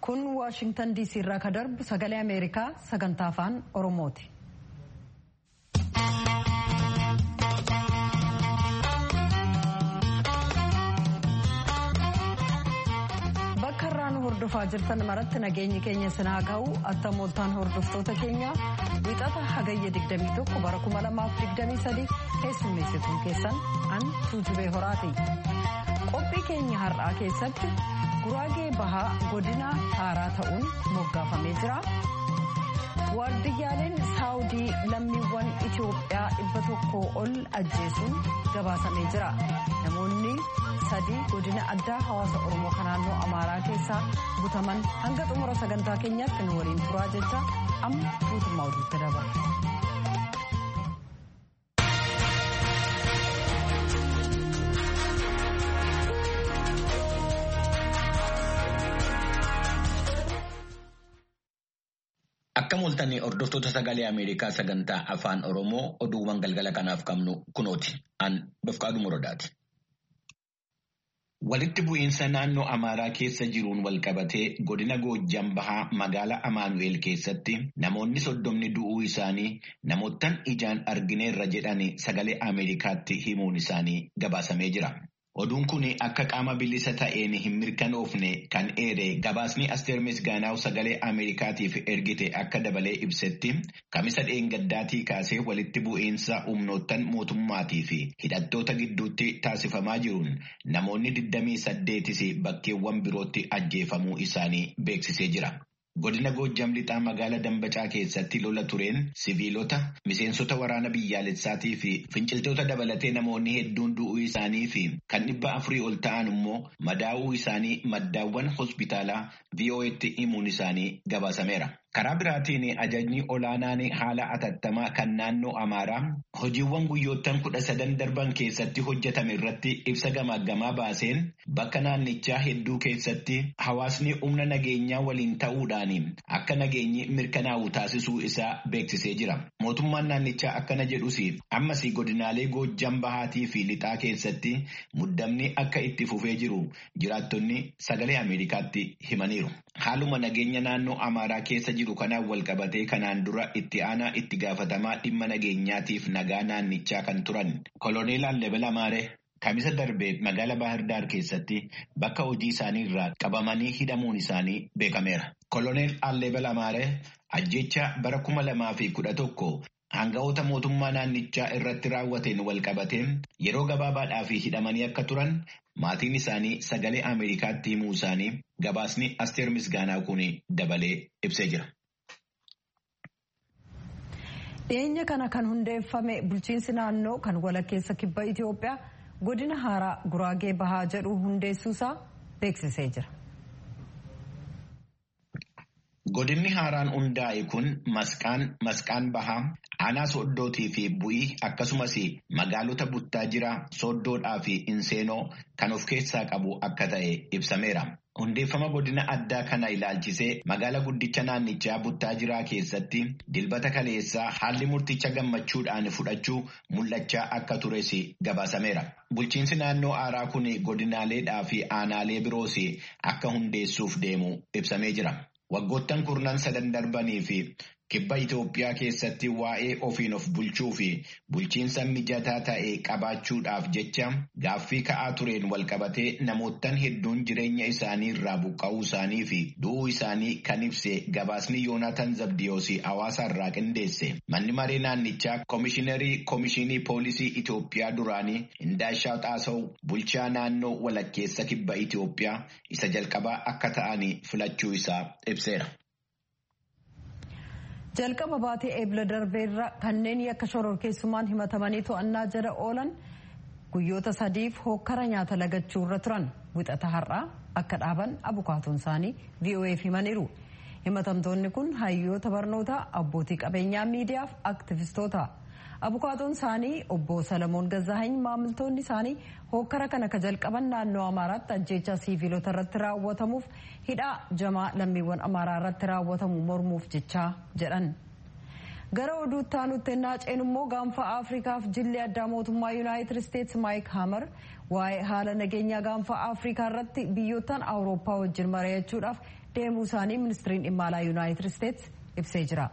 kun waashingtan diisii irraa ka darbu sagalee ameerikaa sagantaa afaan oromooti. bakka irraa nu hordofaa jirtan maratti nageenyi keenya sinaa ga'u attamooltaan hordoftoota keenya wixata hagayya 21 bara 2023 keessummeessituun keessan an tuujubee horaati. qophii keenya har'aa keessatti guraagee bahaa godina haaraa ta'uun moggaafamee jira. waardiyyaaleen saawudii lammiiwwan itiyoophiyaa dhibba tokko ol ajjeesuun gabaasamee jira. namoonni sadii godina addaa hawaasa oromoo kan naannoo amaaraa keessaa butaman hanga xumura sagantaa keenyaatti nu waliin turaa jecha amma guutummaa oduutti dabarra. Akka mul'atan hordoftoota sagalee Ameerikaa sagantaa afaan Oromoo oduuwwan galgala kanaaf qabnu kunooti. An Dofqaadhu Morodaati. Walitti bu'iinsa naannoo Amaaraa keessa jiruun walqabatee godina Goojjam Bahaa magaalaa Amaanu'eel keessatti namoonni soddomni du'uu isaanii namoottan ijaan argineerra jedhanii sagalee Ameerikaatti himuun isaanii gabaasamee jira. Oduun kun akka qaama bilisa ta'een hin mirkanoofne kan eere gabaasni Asteer Misgaanaaw sagalee Ameerikaatiif ergite akka dabalee ibsetti kamisa dheengaddaatii kaasee walitti bu'iinsa humnoottan mootummaatii fi hidhattoota gidduutti taasifamaa jiruun namoonni 28 bakkeewwan birootti ajjeefamuu isaanii beeksisee jira. Godina Goojjam lixaa magaalaa Dambacaa keessatti lola tureen siviilota miseensota waraana biyyaalessaatii fi finciltoota dabalatee namoonni hedduun du'uu isaanii fi kan dhibba afurii ol ta'an immoo madaa'uu isaanii maddaawwan hospitaalaa VOA'tti himuun isaanii gabaasameera. Karaa biraatiin ajajni olaanaan haala atattamaa kan naannoo Amaaraa hojiiwwan guyyoottan kudha sadan darban keessatti hojjetame irratti ibsa gamaaggamaa baaseen bakka naannichaa hedduu keessatti hawaasni humna nageenyaa waliin ta'uudhaan akka nageenyi mirkanaa'u taasisuu isaa beeksisee jira. Mootummaan naannichaa akkana jedhus ammas godinaalee Goojjam Bahaatii fi Lixaa keessatti muddamni akka itti fufee jiru jiraattonni sagalee Ameerikaatti himaniiru. Haaluma nageenya naannoo Amaaraa keessa jiru kanaan walqabatee kanaan dura itti aanaa itti gaafatamaa dhimma nageenyaatiif nagaa naannichaa kan turan koloneel Allebel Amaaree kamisa darbee magaala Baahirdaar keessatti bakka hojii isaanii irraa qabamanii hidhamuun isaanii beekameera. Koloneel Allebel Amaaree ajjecha bara kuma lamaa fi kudha tokko Hanga'oota mootummaa naannichaa irratti raawwateen walqabatee yeroo gabaabaadhaaf hidhamanii akka turan maatiin isaanii sagalee Ameerikaatti himuu isaanii gabaasni Asteer Misgaanaa kun dabalee ibsee jira. Dhiyeenya kana kan hundeeffame bulchiinsi naannoo kan walakkeessa kibba Itoophiyaa godina haaraa Guraagee Bahaa jedhu hundeessuusaa beeksisee jira. Godinni haaraan hundaa'e kun masqaan masqaan bahaa aanaa sooddootii fi bu'ii akkasumas magaalota buttaajiraa sooddoodhaa fi inseenoo kan of keessaa qabu akka ta'e ibsameera. Hundeeffama godina addaa kana ilaalchisee magaala guddicha naannichaa buttaajiraa keessatti dilbata kaleessaa haalli murticha gammachuudhaan fudhachuu mul'achaa akka tures gabaasameera. Bulchiinsi naannoo haaraa kun godinaaleedhaa fi aanaalee biroos akka hundeessuuf deemu ibsamee jira. Waggoottan kurnan sadan darbanii fi kibba Itoophiyaa keessatti waa'ee ofiin of bulchuu fi bulchiinsa mijataa ta'e qabaachuudhaaf jecha gaaffii ka'aa tureen walqabatee namoottan hedduun jireenya isaanii irraa buqqa'uu isaanii fi du'uu isaanii kan ibse gabaasni Yoonaatan Zabdiyoos hawaasa irraa qindeesse. Manni maree naannichaa koomishiinarii koomishinii poolisii Itoophiyaa duraanii Indaashaa Xaasaw bulchaa naannoo walakkeessa kibba Itoophiyaa isa jalqabaa akka ta'an filachuu isaa ibseera. jalqaba baatee eebla darbeerra kanneen yakka shororkeessummaan himatamanii to'annaa jala oolan guyyoota sadiif hokkara nyaata lagachuu irra turan wixata har'aa akka dhaaban abukaatoon isaanii VOA'f himaniiru. himatamtoonni kun hayyoota barnootaa abbootii qabeenyaa miidiyaaf aktivistoota. abukaatoon isaanii obbo salamoon gazaahany maamiltoonni isaanii hokkara kana ka jalqaban naannoo amaaraatti ajjeechaa siiviilota irratti raawwatamuuf hidhaa jamaa lammiiwwan amaaraa irratti raawwatamu mormuuf jechaa jedhan. gara oduutti aanutti ennaa ceenu immoo gaanfa afriikaaf jilli addaa mootummaa yuunaayitid isteetsi maayik haamar waa'ee haala nageenyaa gaanfa afriikaa irratti biyyoottan awurooppaa wajjin mari'achuudhaaf deemuu isaanii ministiriin dhimma alaa yuunaayitid isteetsi ibsee jira.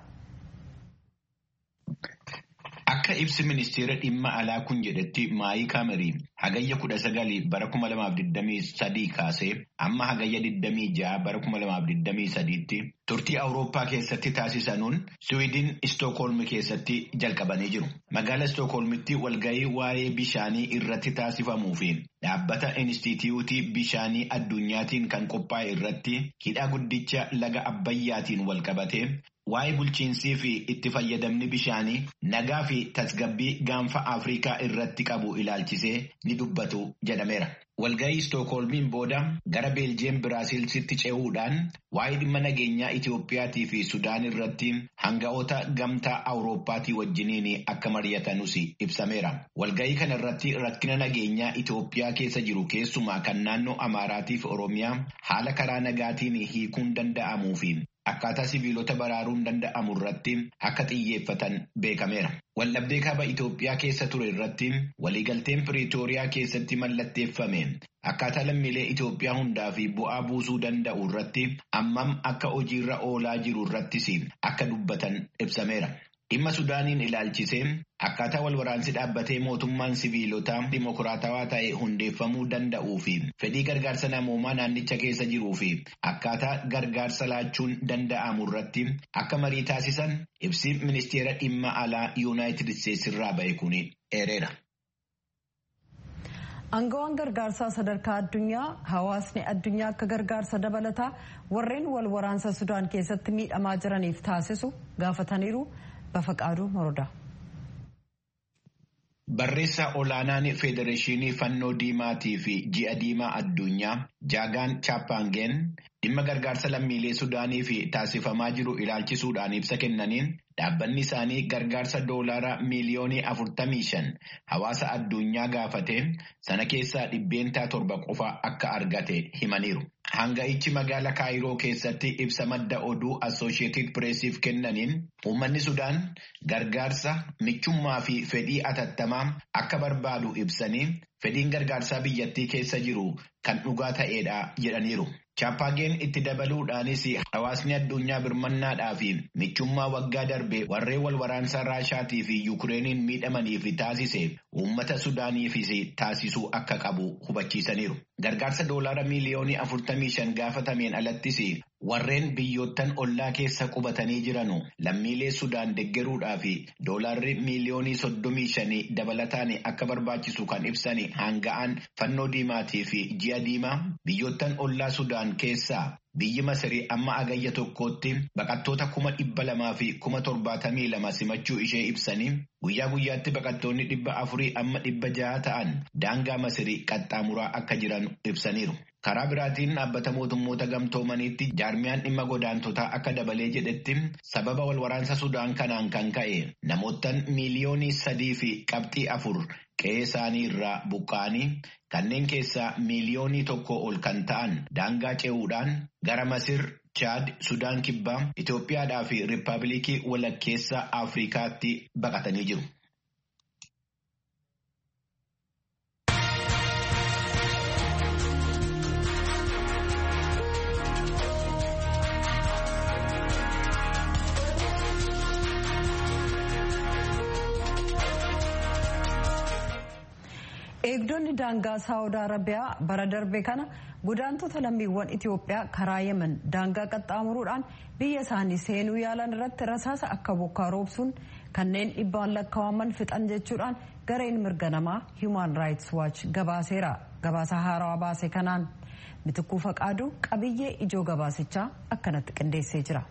Akka ibsi ministeera dhimma alaa kun jedhetti maayii kaamerii hagayya kudha sagalii bara kuma lamaaf digdamii sadii kaasee amma hagayya digdamii ja'a bara kuma lamaaf digdamii sadiitti turtii awurooppaa keessatti taasisanuun siwiidin istookholmi keessatti jalqabanii jiru. Magaala istookholmitti walgahii waa'ee bishaanii irratti taasifamuu fi dhaabbata inistitiyuutii bishaanii addunyaatiin kan qophaa'e irratti hidha guddicha laga abbayyaatiin walqabatee waa'ee bulchiinsii fi itti fayyadamni bishaanii nagaa fi tasgabbii gaanfa Afrikaa irratti qabu ilaalchisee ni dubbatu jedhameera. Walgahii Istookholmiin booda gara Beeljiyeem Biraasiilsitti ce'uudhaan waa'ee dhimma nageenyaa Itiyoophiyaatii fi Sudaan irratti hanga'oota gamtaa Awurooppaatii wajjiniin akka mari'atanus ibsameera. Walgahii kana irratti rakkina nageenyaa Itiyoophiyaa keessa jiru keessumaa kan naannoo Amaaraatii fi Oromiyaa haala karaa nagaatiin hiikuun danda'amuu fi akkaataa sibiilota baraaruun danda'amu irratti akka xiyyeeffatan beekameera. Waldhabdee kaaba Itoophiyaa keessa ture irratti waliigalteen Piriitooriyaa keessatti mallatteeffame akkaataa lammiilee Itoophiyaa hundaa fi bu'aa buusuu danda'u irratti ammam akka hojiirra oolaa jiru irrattis akka dubbatan ibsameera. Dhimma Sudaaniin ilaalchisee akkaataa wal waraansi dhaabbatee mootummaan siviilotaa dimokiraatawaa ta'e hundeeffamuu danda'uu fi fedhii gargaarsa namoomaa naannicha keessa jiruu fi akkaataa gargaarsa laachuun danda'amu irratti akka marii taasisan ibsi ministeera dhimma alaa yuunaayitid isteetsi irraa ba'e kun eereera. Aangawaan gargaarsaa sadarkaa addunyaa hawaasni addunyaa akka gargaarsa dabalataa warreen wal waraansa Sudaan keessatti miidhamaa jiraniif taasisu gaafataniiru. Bafaqaaduu Morodaa. Barreessaa olaanaan Federeeshinii Fannoo Diimaatii fi Ji'a Diimaa Addunyaa Jaagaan Chaappaangeen dhimma gargaarsa lammiilee Sudaanii fi taasifamaa jiru ilaalchisuudhaan ibsa kennaniin dhaabbanni isaanii gargaarsa doolaaraa miiliyoonii afurtamii shan hawaasa addunyaa gaafate sana keessaa dhibbeentaa torba qofa akka argate himaniiru. Hanga'ichi magaala Kaayiroo keessatti ibsa madda oduu Assooshiyetid Pireesiif kennaniin uummanni Sudaan gargaarsa michummaa fi fedhii atattamaa akka barbaadu ibsanii fedhiin gargaarsaa biyyattii keessa jiru kan dhugaa ta'eedha jedhaniiru. Chaappaangeen itti dabaluudhaanis hawaasni addunyaa birmannaadhaa fi michummaa waggaa darbe warreen wal waraansaa Raashaatii fi Yukureeniin miidhamaniif taasise uummata Sudaaniifis taasisuu akka qabu hubachiisaniiru. Gargaarsa doolaara miiliyoonii afurtamii shan gaafatameen alattis warreen biyyoottan ollaa keessa qubatanii jiranu lammiilee Sudaan deggeruudhaa fi doolaarri miiliyoonii soddomii shanii dabalataan akka barbaachisu kan ibsan hanga'aan fannoo diimaatii fi ji'a diimaa biyyoottan ollaa Sudaan keessaa biyyi Masirii amma agayya tokkootti baqattoota kuma dhibba lamaa fi kuma torbaatamii lama simachuu ishee ibsanii guyyaa guyyaatti baqattoonni dhibba afurii amma dhibba jaha ta'an daangaa Masirii qaxxaamuraa akka jiran ibsaniiru. Karaa biraatiin dhaabbata mootummoota gamtoomaniitti jaarmiyaan dhimma godaantotaa akka dabalee jedhetti sababa wal waraansa Sudaan kanaan kan ka'e namoottan miiliyoonii sadii fi qabxii afur qe'ee isaanii irraa buqqa'anii kanneen keessaa miiliyoonii tokko ol kan ta'an daangaa ce'uudhaan gara Masir, Chaad, Sudaan Kibbaa, Itoophiyaadhaa fi Riippaabilikii walakkeessa Afrikaatti baqatanii jiru. Eegdonni daangaa Saawud Arabiyaa bara darbe kana godaantota lammiiwwan Itoophiyaa karaa Yemen daangaa qaxxaamuruudhaan biyya isaanii seenuu yaalan irratti rasaasa akka bokkaa roobsuun kanneen dhibbaan lakkaa'aman fixan jechuudhaan gareen mirga namaa Human Rights Watch gabaaseera. Gabaasa haarawaa baase kanaan Mitikkuu Faqaaduu qabiyyee ijoo gabaasichaa akkanatti qindeessee jira.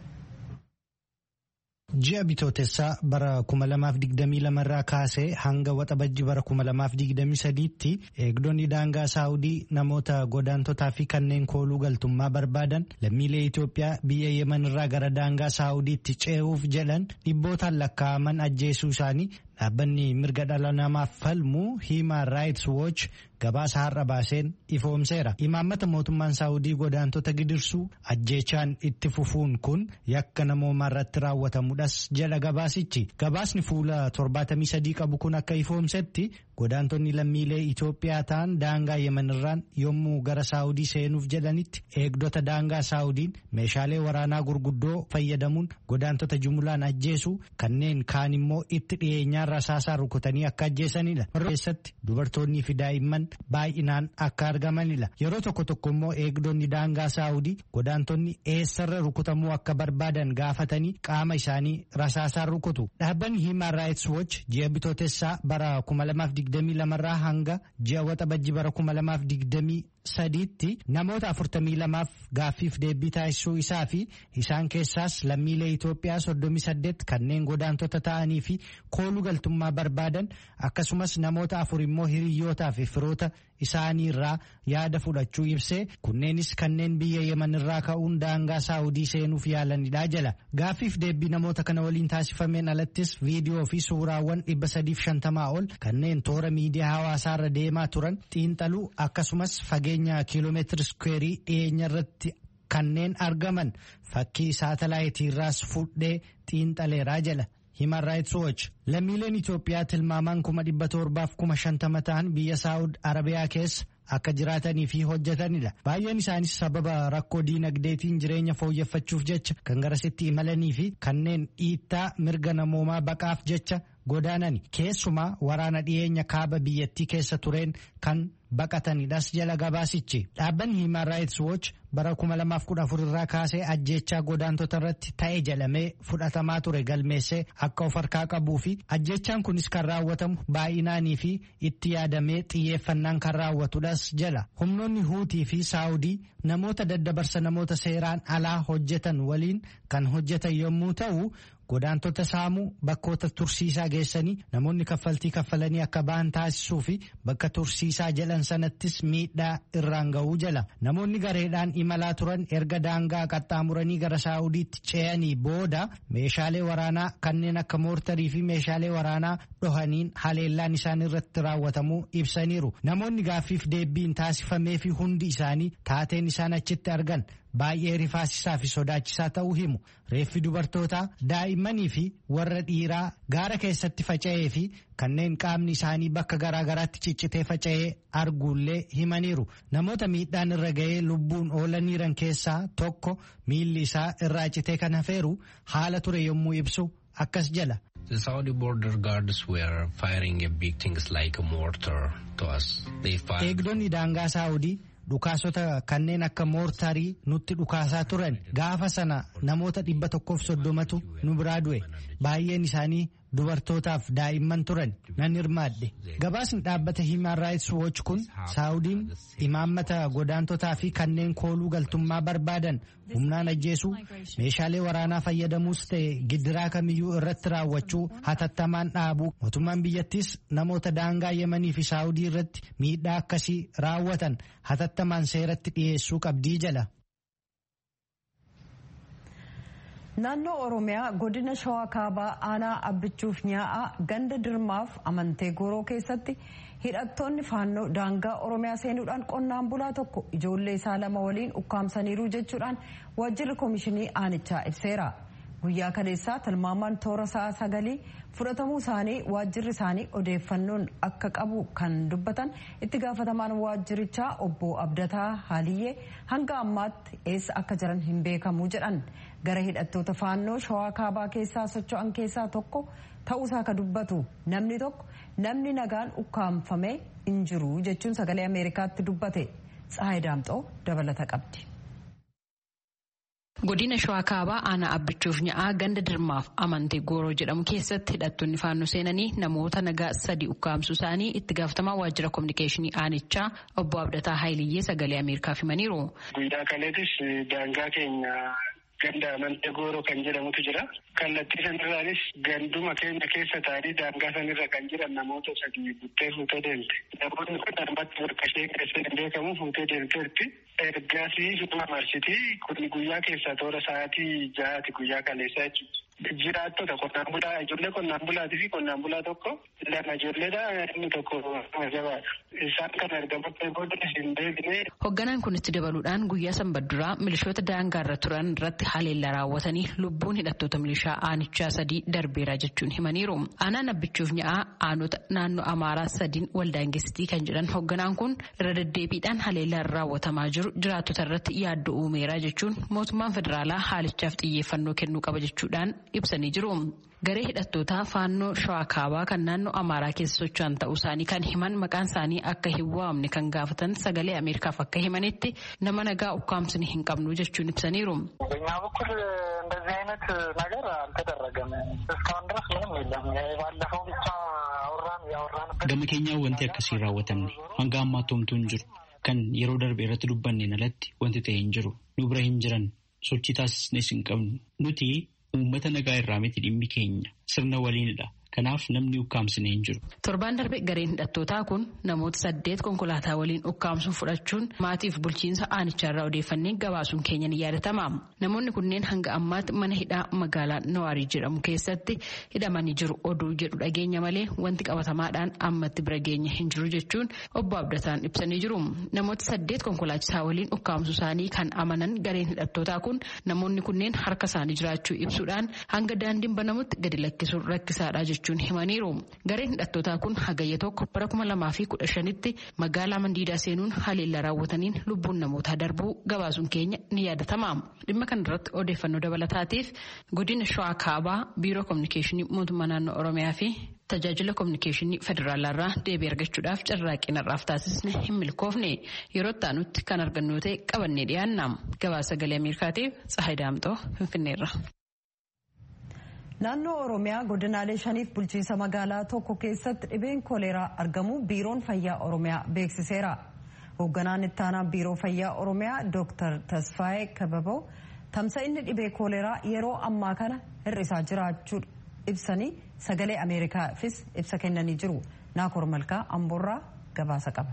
Ji'a bitootessaa bara 2022 irraa kaasee hanga waxabajji bara 2023tti eegdonni daangaa saawudii namoota godaantotaa fi kanneen kooluu galtummaa barbaadan lammiilee Itoophiyaa biyya Yemen irraa gara daangaa saawudiitti ce'uuf jedhan dhibbootaan lakkaa'aman ajjeesuu isaanii dhaabbanni mirga dhala namaaf falmu Human Rights Watch gabaasa har'a baaseen ifoomseera. Imaammata mootummaan Saawudii godaantota gidirsuu ajjeechaan itti fufuun kun yakka namoomaa irratti raawwatamudhas jedha gabaasichi. Gabaasni fuula torbaatamii sadii qabu kun akka ifoomsetti godaantonni lammiilee Itoophiyaa ta'an daangaa Yemenirraan yommuu gara Saawudii seenuuf jedhanitti eegdota daangaa Saawudiin meeshaalee waraanaa gurguddoo fayyadamuun godaantota jumlaan ajjeesu kanneen kaan immoo itti dhiyeenyaan rasaasaa rukutanii akka ajjeesanidha. Warra keessatti dubartoonnii fi daa'imman baay'inaan akka argamanidha. Yeroo tokko tokko immoo eegdonni daangaa Saawudii godaantonni eessarra rukutamuu akka barbaadan gaafatanii qaama isaanii rasaasaan rukutu. Dhaabbanni Human Rights Watch ji'a bitootessaa bara 2022 irraa hanga ji'a waxabajji bara 2020 sadiitti namoota 42f gaaffiif deebii taasisuu isaa fi isaan keessaas lammiilee Itoophiyaa 38 kanneen godaantota ta'anii fi kooluu galtummaa barbaadan akkasumas namoota afur immoo hiriyyootaa fi firoota isaanii irraa yaada fudhachuu ibsee kunneenis kanneen biyya yeman irraa ka'uun daangaa saawudii seenuuf yaalanidha jala gaaffiif deebii namoota kana waliin taasifameen alattis viidiyoo fi suuraawwan 350 ol kanneen toora miidiyaa hawaasaarra deemaa turan xiinxaluu akkasumas fageenya kiiloomeetiri iskuweerii dhiyeenya irratti kanneen argaman fakkii saatalaayitii irraas fudhee xiinxaleeraa jala. Human Rights Watch lammiileen Itoophiyaa tilmaamaan kuma dhibba torbaaf kuma shantama ta'an biyya Saawud Arabiyaa keessa akka jiraatanii fi hojjetanidha. Baay'een isaanis sababa rakkoo diinagdeetiin jireenya fooyyeffachuuf jecha kan garasitti imalanii fi kanneen dhiittaa mirga namoomaa baqaaf jecha godaanani. Keessumaa waraana dhiyeenya kaaba biyyattii keessa tureen kan baqatanidhas jala gabaasichi. Dhaabbanni Human Rights Watch bara 2014 irraa kaasee ajjeechaa godaantota irratti ta'e jedhamee fudhatamaa ture galmeessee akka of harkaa qabuu fi ajjeechaan kunis kan raawwatamu baay'inaanii fi itti yaadamee xiyyeeffannaan kan raawwatudhas jala. Humnoonni Huutii fi Saawudii namoota daddabarsa namoota seeraan alaa hojjetan waliin kan hojjetan yommuu ta'u godaantota saamuu bakkoota tursiisaa geessanii namoonni kaffaltii kaffalanii akka ba'an taasisuu fi bakka tursiisaa jedhan sanattis miidhaa irraan ga'uu jala namoonni gareedhaan imalaa turan erga daangaa qaxxaamuranii gara saa'udiitti ce'anii booda meeshaalee waraanaa kanneen akka moortarii fi meeshaalee waraanaa dhohaniin haleellaan isaan irratti raawwatamuu ibsaniiru namoonni gaaffiif deebiin taasifamee fi hundi isaanii taateen isaan achitti argan baay'ee rifaasisaa fi sodaachisaa ta'uu himu reeffi dubartootaa daa'immanii fi warra dhiiraa gaara keessatti faca'ee fi kanneen qaamni isaanii bakka garaagaraatti ciccitee faca'ee arguullee himaniiru namoota miidhaan irra ga'ee lubbuun oolaniiran keessaa tokko miilli isaa irraa citee kan hafeeru haala ture yommuu ibsu akkas jala. The Saudi border guards were firing a big things like a mortar to us. They fired... Eegdonni daangaa Saawudii dhukaasota kanneen akka moortarii nutti dhukaasaa turan gaafa sana namoota dhibba tokkoof soddomatu nu biraa du'e baay'een isaanii dubartootaaf daa'imman turan nan hirmaadhe gabaasni dhaabbata Human Rights Watch kun saawudiin imaammata godaantotaa fi kanneen kooluu galtummaa barbaadan humnaan ajjeesuu meeshaalee waraanaa fayyadamuus ta'e gidiraa kamiyyuu irratti raawwachuu hatattamaan dhaabuu mootummaan biyyattis namoota daangaa yemanii fi saawudii irratti miidhaa akkasii raawwatan hatattamaan seeratti dhiyeessuu qabdii jala. Naannoo Oromiyaa godina Shawaa Kaabaa aanaa abbichuuf nyaa'aa ganda dirmaaf amantee goroo keessatti hidhattoonni faannoo daangaa Oromiyaa seenuudhaan qonnaan bulaa tokko ijoollee isaa lama waliin ukkaamsaniiru jechuudhaan waajjirri koomishinii aanichaa ibseera. Guyyaa kaleessaa tilmaamaan toora sa'a sagalii fudhatamuu isaanii waajjirri isaanii odeeffannoon akka qabu kan dubbatan itti gaafatamaan waajjirichaa obbo Abdataa Haaliyyee hanga ammaatti eessa akka jiran hin beekamu jedhan. gara hidhattoota faannoo shawaa kaabaa keessaa socho'an keessaa tokko ta'uusaa ka dubbatu namni tokko namni nagaan ukkaamfamee hin jiru jechuun sagalee ameerikaatti dubbate tsahayi daamxoo dabalata qabdi. godina shawaa kaabaa aanaa abbichuuf nya'aa ganda dirmaaf amantee gooroo jedhamu keessatti hidhattoonni faannoo seenanii namoota nagaa sadi ukkaamsuu isaanii itti gaafatamaa waajjira kominikeeshinii aanichaa obbo abdataa haayiliyyee sagalee ameerikaaf himaniiru. guyyaa kaleetis daangaa keenya ganda amantee gooroo kan jedhamutu jira. Kallattii sanirraanis ganduma keenya keessa taa'anii daangaa sanirra kan jiran namoota sadii buttee fuutee deemte. Namoonni kun ammatti bakka ishee keessa hin beekamu fuutee deemteetti. Ergaasii suma marsitii kun guyyaa keessaa toora sa'aatii ja'aati guyyaa kaleessaa jechuudha. Jiraattota qonnaan bulaa ijoollee qonnaan bulaatii fi qonnaan bulaa tokko lama ijoolleedha inni tokko nama jabaadha. isaan kan argamutti booda hin deebine. Hoogganaan kun itti dabaluudhaan guyyaa sanbadduraa milishoota daangaarra turan irratti haleellaa raawwatanii lubbuun hidhattoota milishaa aanichaa sadii darbeera jechuun himaniiru. Aanaan abbichuuf nya'a aanota naannoo Amaaraa sadiin waldaangessitii kan jedhan hoogganaan kun irra deddeebiidhaan haleellaan raawwatamaa jiru jiraattota irratti yaaddoo uumeera jechuun mootummaan federaalaa haalichaaf xiyyeeffannoo kennuu qaba jechuudhaan ibsanii jiru. Garee hidhattootaa faannoo shawaa kaabaa kan naannoo Amaaraa keessa socho'an ta'uu isaanii kan himan maqaan isaanii akka hin waamne kan gaafatan sagalee Ameerikaaf akka himanitti nama nagaa ukkaamsini hin qabnu jechuun ibsaniiru. በእኛ በኩል እንደዚህ አይነት ነገር አልተደረገም። እስካሁን ድረስ ምንም የለም። ባለፈው ብቻ አወራን ያወራንበት Gama keenyaa wanti akkasii raawwatamne hanga ammaatti homtuu hin jiru. Kan yeroo darbe irratti dubbanneen alatti wanti ta'e hin jiru. Nu bira hin jiran sochii taasisnes hin qabnu. Nuti uummata nagaa irraa miti dhimmi keenya sirna waliinidha. Kanaaf namni ukkaamsine hin jiru. Torbaan darbe gareen hidhattootaa kun namoota saddeet konkolaataa waliin ukkaamsuun fudhachuun maatiif bulchiinsa aanicharraa odeeffannee gabaasuun keenya ni yaadatama. Namoonni kunneen hanga ammaatti mana hidhaa magaalaa Nawaarii jedhamu keessatti hidhamanii jiru oduu jedhu dhageenya malee wanti qabatamaadhaan ammatti bira geenya hin jiru jechuun obbo Abdataan ibsanii jiru. Namoota saddeet konkolaachisaa waliin ukkaamsuu isaanii kan amanan gareen hidhattootaa kun namoonni kunneen harka isaanii jiraachuu ibsuudhaan hanga daandiin banamutti gadi lakkisuun rakkisaadha jechuudha. jechuun himaniiru. Gareen hidhattootaa kun hagayya tokko bara kuma lamaa fi kudha shanitti magaalaa Mandiidaa seenuun haleellaa raawwataniin lubbuun namootaa darbuu gabaasuun keenya ni yaadatama. Dhimma kana irratti odeeffannoo dabalataatiif godina Shawaa Kaabaa Biiroo Kominikeeshinii Mootummaa Naannoo Oromiyaa fi tajaajila kominikeeshinii federaalaarraa deebii argachuudhaaf carraaqqii narraaf taasisne hin milkoofne yeroo itti kan argannu ta'e qabannee dhiyaanna. Gabaasa sagalee Ameerikaatiif Tsahayi Daamxoo Finfinneerra. Naannoo Oromiyaa godinaalee shaniif bulchiinsa magaalaa tokko keessatti dhibeen kooleeraa argamu biiroon fayyaa Oromiyaa beeksiseera. Hoogganaan ittaanaa biiroo fayyaa Oromiyaa Dr. Tasfaayee Kababoo tamsa'inni dhibee kooleeraa yeroo ammaa kana hir'isaa jiraachuu ibsanii sagalee Ameerikaafis ibsa kennanii jiru. Naakoor Malkaa Amboorraa gabaasa qaba.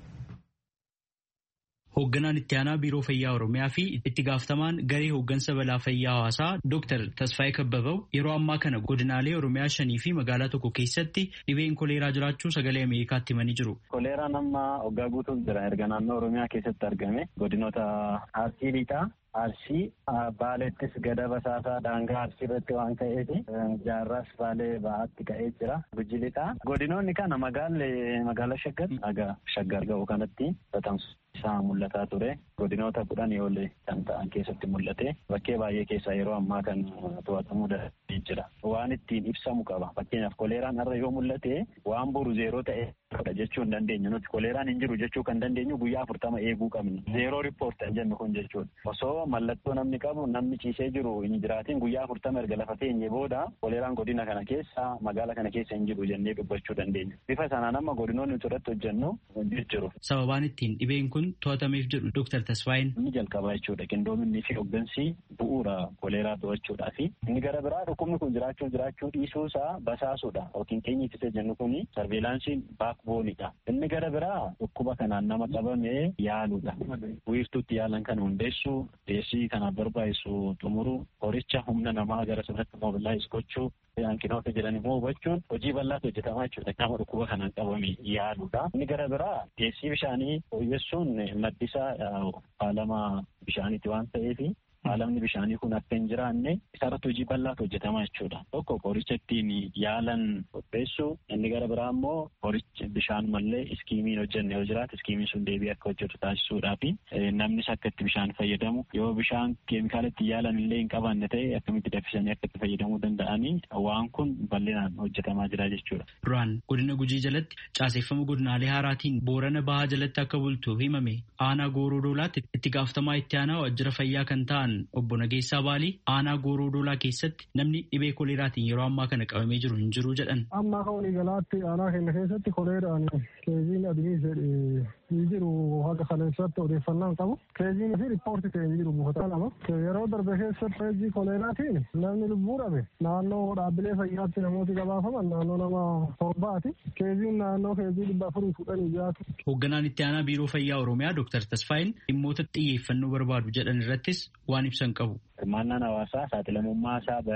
Hoogganaan itti aanaa biiroo fayyaa Oromiyaa fi itti gaafatamaan garee hooggansa balaa fayyaa hawaasaa Dr. Tasfaayee Kababoo yeroo ammaa kana godinaalee Oromiyaa shanii fi magaalaa tokko keessatti dhibeen koleeraa jiraachuu sagalee Ameerikaatti himanii jiru. Koleeraan amma waggaa guutuuf jira erga naannoo Oromiyaa keessatti argame godinoota Arsii Lixaa Arsii Baaleettis gada basaasaa daangaa Arsii irratti waan ka'eef jaarraas Baalee ba'aatti ka'ee jira. Guji Lixaa godinoonni kana magaalli magaala Shaggar aga Shaggar ga'u kanatti tatamsu. isaa mul'ataa ture godinoota kudhan ol kan ta'an keessatti mul'ate bakkee baay'ee keessaa yeroo ammaa kan to'atamuu danda'ee jira waan ittiin ibsamu qaba fakkeenyaaf koleeraan har'a yoo mul'ate waan boru zeeroo ta'e jechuu hin dandeenyu nuti koleeraan hin jiru jechuu kan dandeenyu guyyaa afurtama eeguu qabna zeeroo riippoort kan jennu kun jechuudha osoo mallattoo namni qabu namni ciisee jiru hin jiraatin guyyaa afurtama erga lafa teenye booda koleeraan godina kana keessa magaala kana keessa hin jiru jennee dubbachuu dandeenya bifa sanaan amma godinoonni nuti irratti hojjennu jiru. Sababaan ittiin dhibeen kun to'atameef jedhu Dr. Tasfaayin. Inni jalqabaa jechuudha. Qindoominni fi hooggansi bu'uura koleeraa to'achuudhaa fi inni gara biraa dhukkubni kun jiraachuu jiraachuu dhiisuu isaa basaasuudha. Yookiin keenya ittisa jennu kun sarveelaansiin baakboonidha. Inni gara biraa dhukkuba kanaan nama qabame yaaluudha. Wiirtuutti yaalan kana hundeessuu, deessii kanaaf barbaachisu xumuruu, horicha humna namaa gara sanatti mobilaayiz gochuu, hanqinoota jiran immoo hubachuun hojii bal'aatu hojjetamaa jechuudha. Nama dhukkuba kanaan qabame yaaluudha. Inni gara biraa deessii bishaanii fooyyessuun maddisaa faalama bishaaniiti waan ta'eef faalamni bishaanii kun akka hin jiraanne isarratti hojii bal'aatu hojjetamaa jechuudha. Tokko qoricha ittiin yaalan qopheessuu inni gara biraa immoo qoricha bishaan mallee iskiimiin hojjenne yoo jiraate iskiimiin sun deebii akka hojjetu taasisuudhaa fi namnis akka itti bishaan fayyadamu yoo bishaan keemikaala ittiin yaalan illee hin qabaanne ta'e akkamitti daffisanii akka itti fayyadamuu danda'anii waan kun bal'inaan hojjetamaa jira jechuudha. Duraan godina Gujii jalatti caaseeffama godinaalee haaraatiin Boorana Bahaa jalatti akka bultu himame aanaa Gooroo Doolaatti itti gaafatamaa itti aanaa waajjira fayyaa kan ta'an obbo Nageessaa Baalii aanaa Gooroo Doolaa keessatti namni dhibee koleeraatiin yeroo ammaa kana qabamee jiru hin jiru jedhan. Amma akka waliigalaatti aanaa keenya keessatti koleeraan keeziin adii hin jiru haga kaleessatti odeeffannaan qabu. Keeziin fi riippoorti ta'e hin jiru buufata lama. Yeroo darbe keessatti keezii koleeraatiin namni lubbuu dhabe naannoo dhaabbilee fayyaatti namooti gabaafaman naannoo nama torbaati. Keeziin naannoo keezii dhibba afurii fudhanii jaatu. Hoogganaan itti aanaa biiroo fayyaa Oromiyaa Dr. Tasfaayin dhimmoota xiyyeeffannoo barbaadu jedhan irrattis waan ibsan qabu. Hirmaannaan hawaasaa saaxilamummaa isaa baree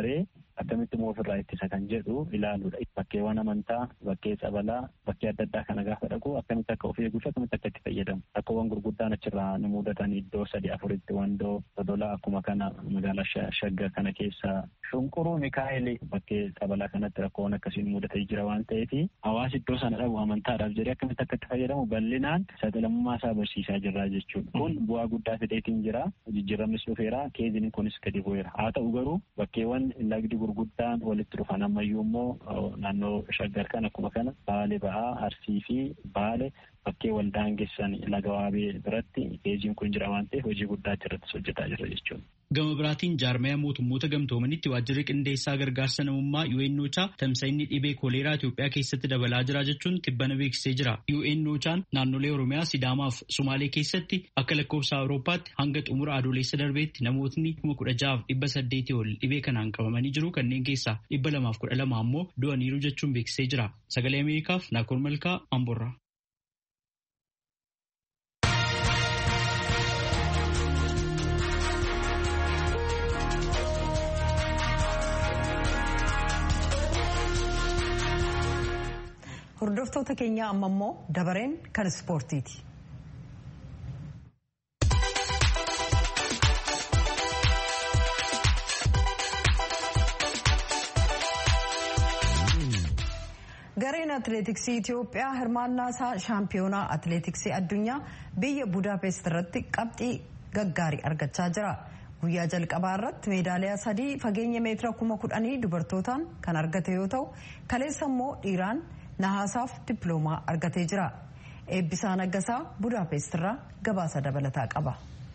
akkamitti immoo ofirraa ittisa kan jedhu ilaaluudha. Bakkeewwan amantaa, bakkee sabalaa, bakkee adda addaa kana gaafa dhaqu akkamitti akka of eeguu fi akkamitti akka itti fayyadamu. Rakkoowwan gurguddaan achirraa nu mudatan iddoo sadi afuritti wandoo dodolaa akkuma kana magaalaa shagga kana keessa shunquruu mikaa'eli bakkee sabalaa kanatti rakkoowwan akkasiin mudatee jira waan ta'eef hawaasi iddoo sana dhabu amantaadhaaf jedhee akkamitti akka itti fayyadamu bal'inaan saaxilamummaa isaa barsiisaa jirra jechuudha. Kun bu'aa guddaa fideetiin jira. Jijjiiramis dhufeera. Keeziniin kunis gadi bu'eera. Haa ta'u garuu bakkeewwan lagdi gurguddaan walitti dhufan ammayyuu immoo naannoo shaggar kan akkuma kana baale ba'aa arsii fi baale bakkee wal daangessan laga waabee biratti keeziin kun jira waan ta'eef hojii guddaa achirrattis hojjetaa jira jechuudha. Gama biraatiin jaarmaya mootummoota gamtoomanitti waajjirri qindeessaa gargaarsa namummaa UNOChaa tamsa'inni dhibee kooleeraa Itoophiyaa keessatti dabalaa jira jechuun tibbana beeksisee jira. UNOChaan naannolee Oromiyaa, Sidaamaa fi Sumaalee keessatti akka lakkoofsa Awurooppaatti hanga xumura adoolessa darbeetti namootni kuma kudha ja'aaf dhibba saddeetii ol dhibee kanaan qabamanii jiru kanneen keessaa dhibba lamaaf kudha lama ammoo du'aniiru jechuun beeksisee jira. Sagalee Ameerikaaf Naakoor Malkaa Amborraa. Hordoftoota keenya amma immoo dabareen kan ispoortiiti. Gareen atileetiksii Itoophiyaa hirmaannaa isaa shaampiyoonaa atileetiksii addunyaa biyya Budaapest irratti qabxii gaggaarii argachaa jira. Guyyaa jalqabaa irratti meedaaliyaa sadii fageenya meetira kuma kudhanii dubartootaan kan argate yoo ta'u kaleessa immoo dhiiraan nahaasaaf dippiloomaa argatee jira. Eebbisaa Naggasaa Budaapest irraa gabaasa dabalataa qaba.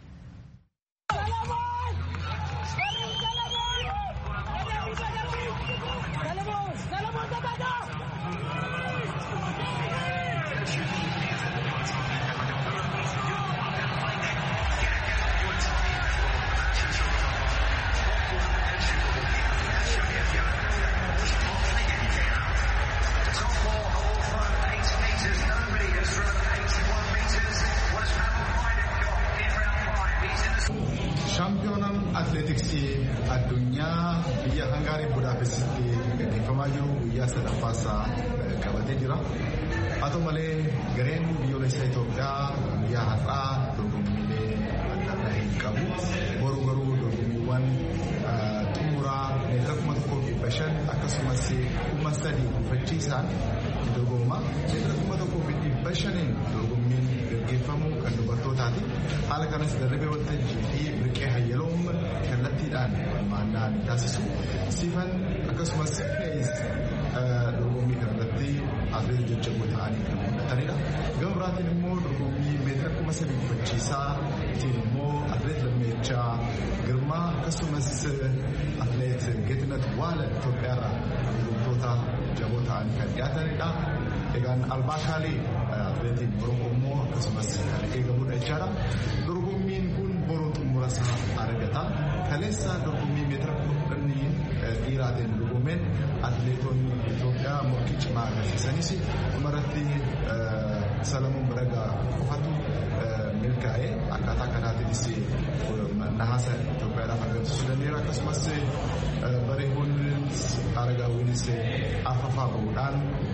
Shaampiyoonaan atileetiksii addunyaa biyya hangaarii budaapestitti gaggeeffamaa jiru guyyaa sadaffaasaa qabatee jira. Haa ta'u malee gareen biyyoolessa Itoophiyaa guyyaa har'aa dorgommiilee adda addaa hin qabu. Boru garuu dorgommiiwwan xumuraa meetira kuma tokkoo dhibba shan akkasumas kuma sadii gufachiisaan dorgomma. Meetira kuma tokkoo fi dhibba shaniin dorgommiin gaggeeffamu kan dubartootaati. Haala kanas darabee waltajjii fi birqee hayyaloom kallattiidhaan hirmaannaa ni taasisu. Sifan akkasumas fe'is dorgommii kanarratti atileet jajjaboo ta'anii kan mul'atanidha. Gama biraatiin immoo dorgommii meetira kuma sadii gufachiisaa ittiin immoo atileet Lammeechaa Girmaa akkasumas atileet Geetinet Waala Itoophiyaarraa dorgomtoota jaboo ta'anii kan dhiyaatanidha. Egaan albaakaalii atileetiin Oromoo immoo akkasumas kan eegamudha jechaadha. Dorgommiin kun boroo xumura isaa argata. Kaleessa dorgommii meetira kudhanii dhiiraatiin dorgomeen atileetonni Itoophiyaa morkii cimaa agarsiisanis dhumarratti Salamuun Baragaa qofatu milkaa'ee akkaataa kanaatiinis nahaasa Itoophiyaadhaaf argamsiisuu danda'eera. Akkasumas bareedoonnis Aragaawwinis afafaa bahuudhaan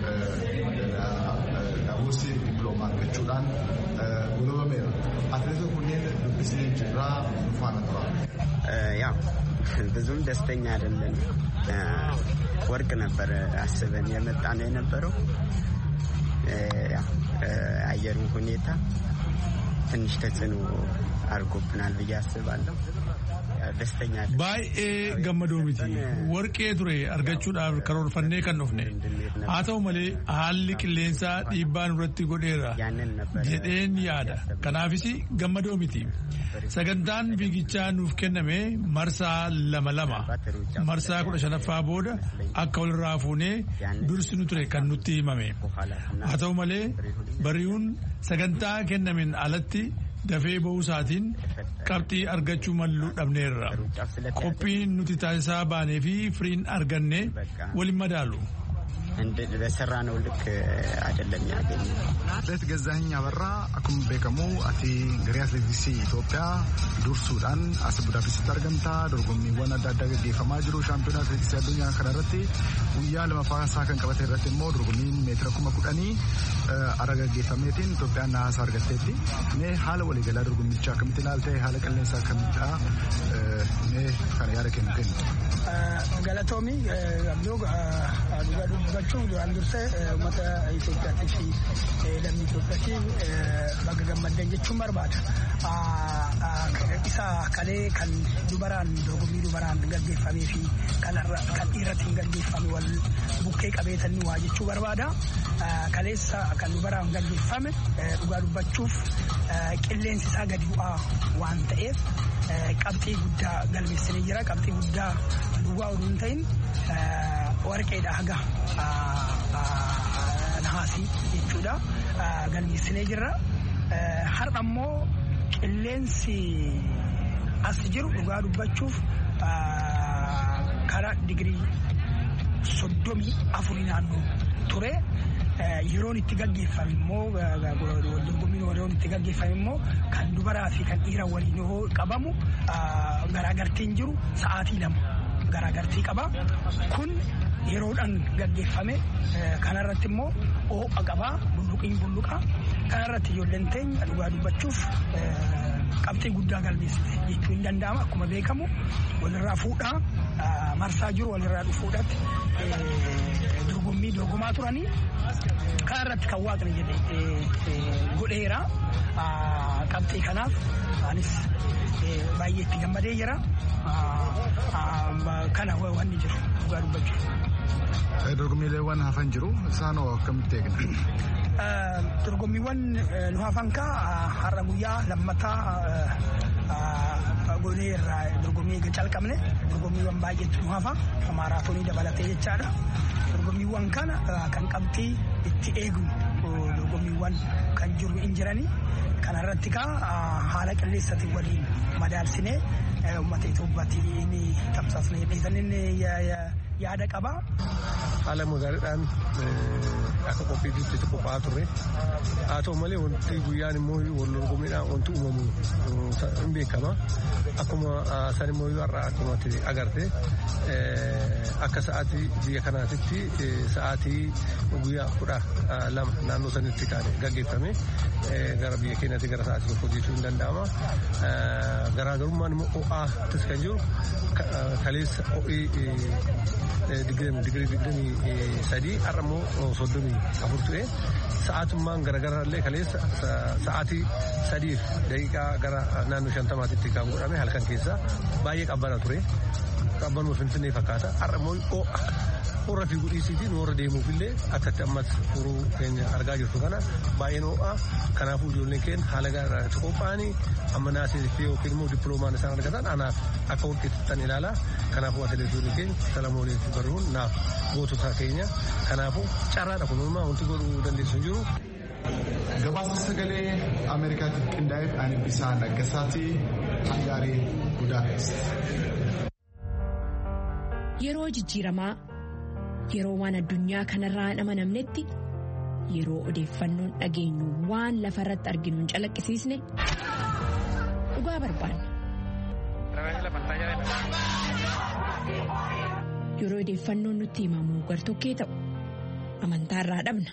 daawwisi dippiloomaa argachuudhaan gulabameera. Atileetota kunneen dubbisnee jirraa faana tura. ያው ብዙም ደስተኛ አይደለም። ወርቅ ነበር አስበን የመጣ ነው የነበረው። አየሩ ሁኔታ ትንሽ ተጽዕኖ አድርጎብናል ብዬ አስባለሁ። ደስተኛ baay'ee gammadoo miti warqee ture argachuudhaaf karoorfannee kan dhufne haa ta'u malee haalli qilleensaa dhiibbaa nurratti godheera jedheen yaada kanaafis gammadoo miti sagantaan fiigichaa nuuf kenname marsaa lama lama marsaa kudha shanaffaa booda akka walirraa fuunee dursinu ture kan nutti himame haa ta'u malee bari'uun sagantaa kennameen alatti dafee ba'uusaatiin qabxii argachuu malluu dhabneerra qophiin nuti taasisaa baanee fi firiin arganne waliin madaalu በሰራነው ልክ አይደለም ያገኘ Atileet Gazzaahiny Abarraa akkuma beekamu ati garee atileetiksii Itoophiyaa dursuudhaan as Budaapestitti argamta. Dorgommiiwwan adda addaa gaggeeffamaa jiru. Shaampiyoona atileetiksii addunyaa kana irratti guyyaa lamaffaa isaa kan qabate irratti immoo dorgommiin meetira kuma kudhanii ara gaggeeffameetiin Itoophiyaan naasa argatteetti. Mee haala waliigalaa dorgommichaa akkamitti ilaaltee haala qilleensaa akkamidha? Mee kana yaada kennu kennu. Galatoomi dhugaa dubbachuun duraan dursee uummata Itoophiyaatii fi lammii Itoophiyaatti bakka gammaddan jechuun barbaada. Isa kalee kan dubaraan dorgommii dubaraan gaggeeffamee fi kan dhiirratti gaggeeffame wal bukkee qabeetan waa jechuu barbaada. Kaleessa kan dubaraan gaggeeffame dhugaa dubbachuuf qilleensi isaa gadi bu'aa waan ta'eef qabxii guddaa galmeessinee jira. Qabxii guddaa duwwaa oduu hin ta'in warqeedha haga nahaasii jechuudha. Galmeessinee jirra. Har'a immoo qilleensi as jiru dhugaa dubbachuuf karaa digirii soddomii afurii naannoo ture. Yeroon itti gaggeeffame immoo dorgommiin yeroon itti gaggeeffame immoo kan dubaraa fi kan dhiira waliin yoo qabamu garaagartiin jiru sa'aatii lama garaagartii qaba. Kun yeroodhaan gaggeeffame kanarratti immoo ho'a qabaa bulluqiin bulluqa kanarratti ijoolleen teenya dhugaa dubbachuuf qabxii guddaa galmeessite jechuun hin danda'ama akkuma beekamu walirraa fuudhaa marsaa jiru walirraa dhufuudhaatti dorgommii dorgomaa turanii kanarratti kan waaqni jedhe godheera qabxii kanaaf anis baay'ee itti gammadee jira kana wanni jiru dhugaa dubbachuuf. Dorgommiileewwan hafan jiru isaan hoo akkamitti eegna? Dorgommiiwwan nu hafan kaa har'a guyyaa lammataa godhee irraa dorgommii eega calqabne dorgommiiwwan baay'eetu nu hafa maaraatoonii dabalatee jechaadha. Dorgommiiwwan kana kan qabxii itti eegnu dorgommiiwwan kan jiru hin jirani. Kanarratti kaa haala qilleensaatiin waliin madaalsinee uummata Itoophiyaatti ni tamsaasnee dhiisanii yaada qaba. Haala magaaliidhaan akka qophiitti itti qophaa'aa turre. Haa ta'u malee wanti guyyaan immoo wal dorgommiidhaan wanti uumamu hin beekama. Akkuma san immoo har'a akkuma agarte akka sa'aatii biyya kanaatitti sa'aatii guyyaa kudha lama naannoo sanitti kan gaggeeffame gara biyya keenyaatti gara sa'aatii tokko jechuu hin danda'ama. Garaagarummaan immoo ho'aattis kan jiru kaleessa ho'ii digirii digdamii sadii har'a immoo soddomii afur ture sa'aatummaan garagaraallee kaleessa sa'aatii sadiif daqiiqaa gara naannoo shantamaatitti kan godhame halkan keessa baay'ee qabbana ture qabbanuma finfinnee fakkaata har'a immoo ho'a warra fi gudhiisiitii nu warra deemuufillee akkatti ammas furuu keenya argaa jirtu kana baay'een ho'a kanaafuu ijoolleen keenya haala gaariidhaan qophaa'anii amma naasii fi yookiin immoo dippiloomaan isaan argatan anaaf akka walqixxatan ilaala kanaafuu atileetonni keenya salamoonii fi baruun naaf gootota keenya kanaafuu carraadha kunuunmaa wanti godhuu dandeessu hin jiru. Gabaasa sagalee Ameerikaatiif qindaa'eef ani bisaan Naggasaatii Hangaarii Budaapest. Yeroo jijjiiramaa yeroo waan addunyaa kanarraa hin amanamnetti yeroo odeeffannoon dhageenyu waan lafa irratti arginu hin calaqqisiisne dhugaa barbaanna. Yeroo odeeffannoon nutti himamu gartokkee ta'u amantaarraa dhabna.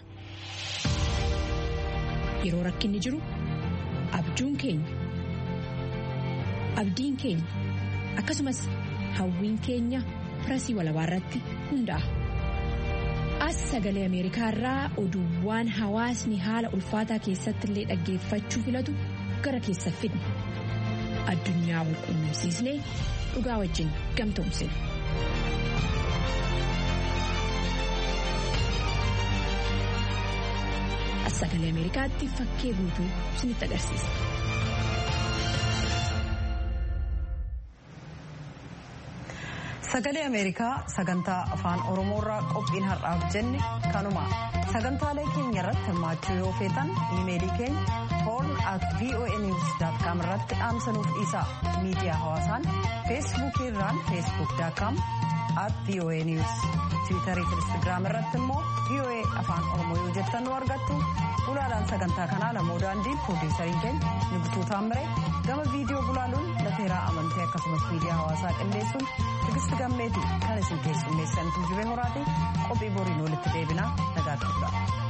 Yeroo rakkinni jiru abjuun keenya abdiin keenya akkasumas hawwiin keenya firasii walabaa irratti hundaa'a. As sagalee Ameerikaa irraa oduuwwan hawaasni haala ulfaataa keessatti illee dhaggeeffachuu filatu gara keessa fidna. Addunyaa wal quunnamsiisnee dhugaa wajjin gamtoomsina. As sagalee Ameerikaatti fakkee guutuu isinitti agarsiisa. Sagalee Ameerikaa sagantaa afaan Oromoorraa qophiin har'aaf jenne kanuma sagantaalee keenya irratti hirmaachuu yoo feetan iimeelii keenya horn at voanews.com irratti dhaamsanuuf dhiisaa miidiyaa hawaasaan feesbuukii irraan feesbuuk.com at voa news tiwiitarii fi instagiraam irratti immoo voa afaan oromoo yoo jettan nu argattu gulaalaan sagantaa kanaa lamoo daandii piroodiisariin keenya nigutuu taammire gama viidiyoo gulaaluun lateeraa amantee akkasumas miidiyaa hawaasaa qindeessuun tigisti gammeeti kan isin keessummeessantu jiree horaati qophii boriin walitti deebinaa nagaatti